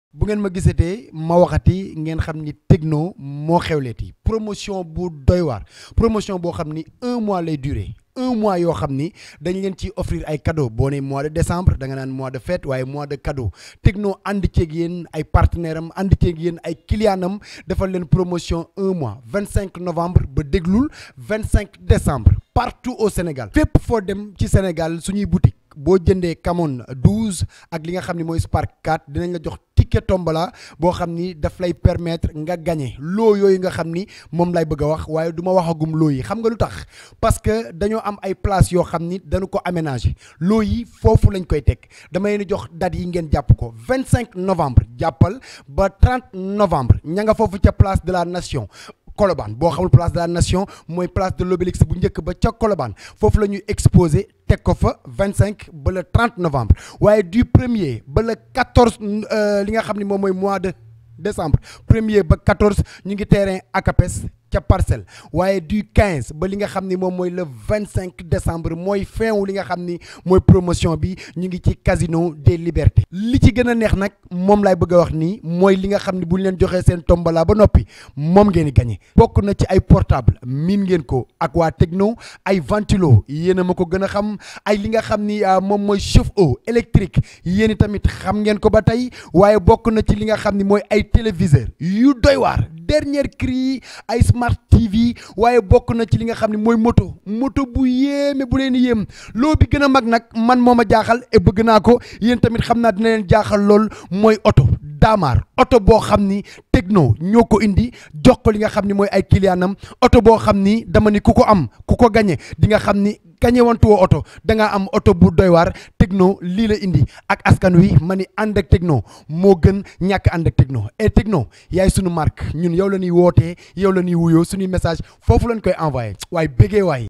bu ngeen ma gisatee ma waxati ngeen xam ni Tecno moo xewleeti promotion bu doy waar promotion boo xam ni un mois lay durer un mois yoo xam ni dañ leen ci offrir ay cadeau boo ne mois de décembre da nga naan mois de fête waaye mois de cadeau Tecno ànd ceeg yéen ay partenaire am ànd ceeg yéen ay client am defal leen promotion un mois vingt cinq novembre ba déglul vingt cinq décembre partout au Sénégal fépp foo dem ci Sénégal suñuy boutique boo jëndee Camon 12 ak li nga xam ni mooy Spark 4 dinañ la jox ticket tombola boo xam ni daf lay permettre nga gagné loo yooyu nga xam ni moom lay bëgg a wax waaye du ma waxagum loo yi xam nga lu tax parce que dañoo am ay place yoo xam ni dañu ko aménager loo yi foofu lañ koy teg dama leen di jox date yi ngeen jàpp ko 25 novembre jàppal ba 30 novembre ña nga foofu ca place de la nation. Colobane boo xamul place de la nation mooy place de l'obélisque bu njëkk ba ca Colobane foofu la ñuy exposé teg ko fa 25 ba le 30 novembre waaye du premier ba le 14 li nga xam ne moom mooy mois de décembre premier ba 14 ñu ngi terrain ACAPES ca parcelle waaye du 15 ba li nga xam ni moom mooy le 25 décembre mooy fin wu li nga xam ni mooy promotion bi ñu ngi ci casino des libertés li ci gën a neex nag moom laay bëgg a wax nii mooy li nga xam ni bu ñu leen joxee seen tombola ba noppi moom ngeen di gagné bokk na ci ay portable miin ngeen ko ak waa Tecno ay ventilo yéen a ma ko gën a xam ay li nga xam ni moom mooy chauffe-eau électrique yéen tamit xam ngeen ko ba tey waaye bokk na ci li nga xam ni mooy ay téléviseur yu doy waar dernier cri ay smart TV waaye bokk na ci li nga xam ne mooy moto moto bu yéeme bu leen yéem loo bi gën a mag nag man moo ma jaaxal et bëgg naa ko yéen tamit xam naa dina leen jaaxal lool mooy oto daamaar oto boo xam ni Tecno ñoo ko indi jox ko li nga xam ni mooy ay clientam oto boo xam ni dama ni ku ko am ku ko gañe di nga xam ni gañe wantu woo oto da ngaa am oto bu doy waar Tecno lii la indi ak askan wi ma ni ànd ak Tecno moo gën ñàkk ànd ak Tecno et Tecno yaay sunu marque ñun yow la ñuy wootee yow la ñuy wuyoo suñuy message foofu lañ koy envoyé waaye bégee waay